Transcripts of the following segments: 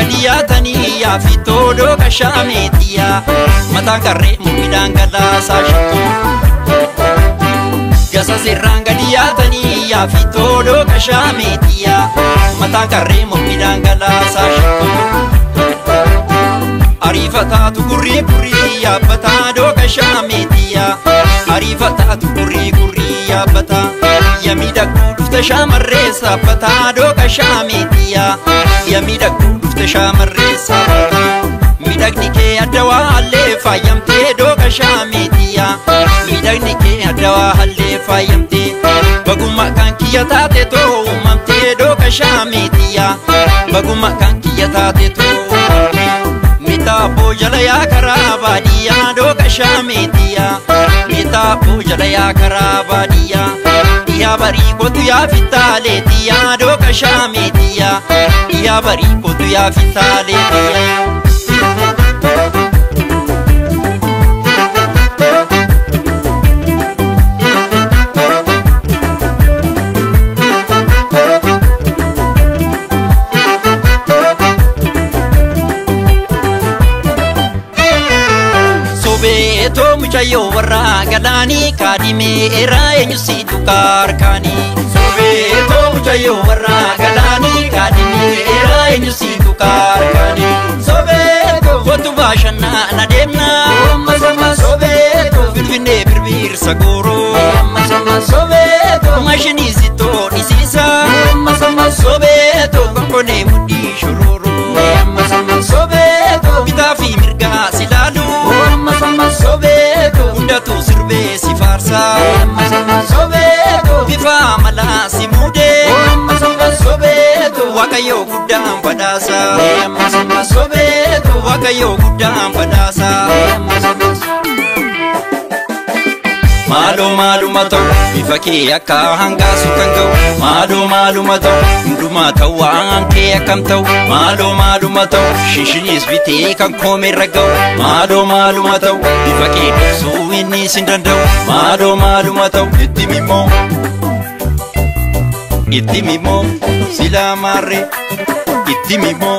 gadi yaatanii yaafi toodoo qashaameetiyaa mataan qarree midhaan galaasaa shittu gasa sirraan gadi yaatanii yaafi toodoo qashaameetiyaa mataan qarree midhaan galaasaa shittu ariifataatu gurrii gurrii yaabbataa dooqa shaameetiyaa ariifataatu gurrii gurrii yaabbataa yamiidhagduu dhufte shaamarree saabbataa dooqa shaameetiyaa yamiidhagduu dhufte shaamarree saabbataa miidhagni kee addawaa hallee faayamtee dooqa shaameetiyaa miidhagni kee addawaa hallee faayamtee bagummaa kan kiyya taate too uumamtee dooqa shaameetiyaa bagummaa kan kiyya taate too uumamtee Mitaaboo jala yaa karaa baadiyyaa dooqa shaameetiyaa Mitaaboo jala yaa karaa baadiyyaa Dhiyaa barii kootu yaa fitaaleetiyaa dooqa shaameetiyaa Dhiyaa barii kootu yaa fitaaleetiyaa Sobeetoo mucayyoo warraa galaanii kaadhimee eraa eenyu si tukaarkaanii. Sobeetoo mucayyoo warraa galaanii kaadhimee eraa eenyu si tukaarkaanii. Sobeetoo kootu baashannaa na deemnaa. Ammasama sobeetoo finfinnee birbirsa gooroo. Ammasama sobeetoo maashinii sittoo dhisiisaa. Ammasama sobeetoo konkonee mudhii shororoo. Ammasama sobeetoo bitaa fi mirgaa si laaluu. Ammasama sobeetoo hundatu sirbee si faarsaa. Ammasama sobeetoo bifa amalaa si muudee. Ammasama sobeetoo waaqayyoo guddaan badhaasaa. Ammasama sobeetoo waaqayyoo guddaan badhaasaa. Maaloo maaluma ta'u bifa kee akka hangaasu kan ga'u Maaloo maaluma ta'u hundumaa ta'u waan kee akkam ta'u Maaloo maaluma ta'u shishinis bitee kan koomerra ga'u Maaloo maaluma ta'u bifa kee dhoksuu inni sin danda'u Maaloo maaluma ta'u itti mimmoo itti mimmoo silaa maarree itti mimmoo.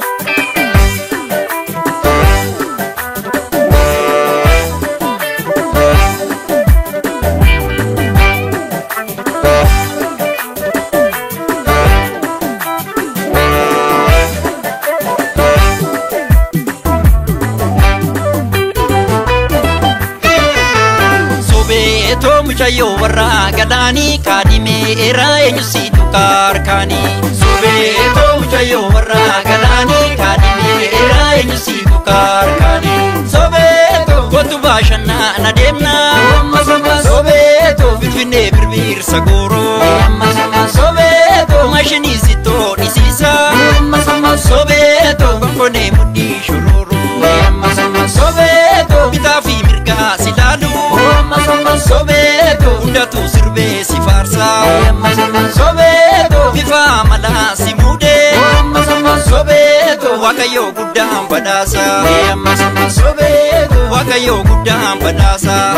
Sobeetoo mucayyoo warraa galaanii kaadhimee eraa eenyu si tukaarkaanii. Sobeetoo mucayyoo warraa galaanii kaadhimee eraa eenyu si tukaarkaanii. Sobeetoo kootu baashannaa na deemnaa. Ammasama sobeetoo finfinnee birbirsa gooroo. Ammasama sobeetoo maashinii sittoo dhisiisaa. Ammasama sobeetoo konkonee mudhii shororoo. Ammasama sobeetoo bitaa fi mirgaa si laaluu. Ammasama sobeetoo hundatu sirbee si faarsaa. Ammasama sobeetoo bifa amalaa si muudee. Ammasama sobeetoo waaqayyoo guddaan badhaasaa. Ammasama sobeetoo waaqayyoo guddaan badhaasaa.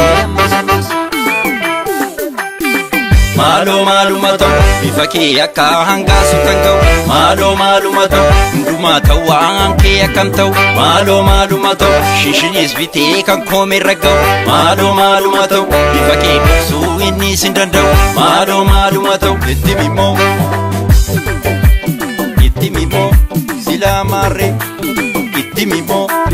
Maaloo maaluma ta'u bifa kee akka hangaasu kan ga'u Maaloo maaluma ta'u hundumaa ta'u waan kee akkam ta'u Maaloo maaluma ta'u shishinis bitee kan koomerra ga'u Maaloo maaluma ta'u bifa kee dhoksuu inni sin danda'u Maaloo maaluma ta'u itti mimmoo itti mimmoo silaa maarree itti mimmoo.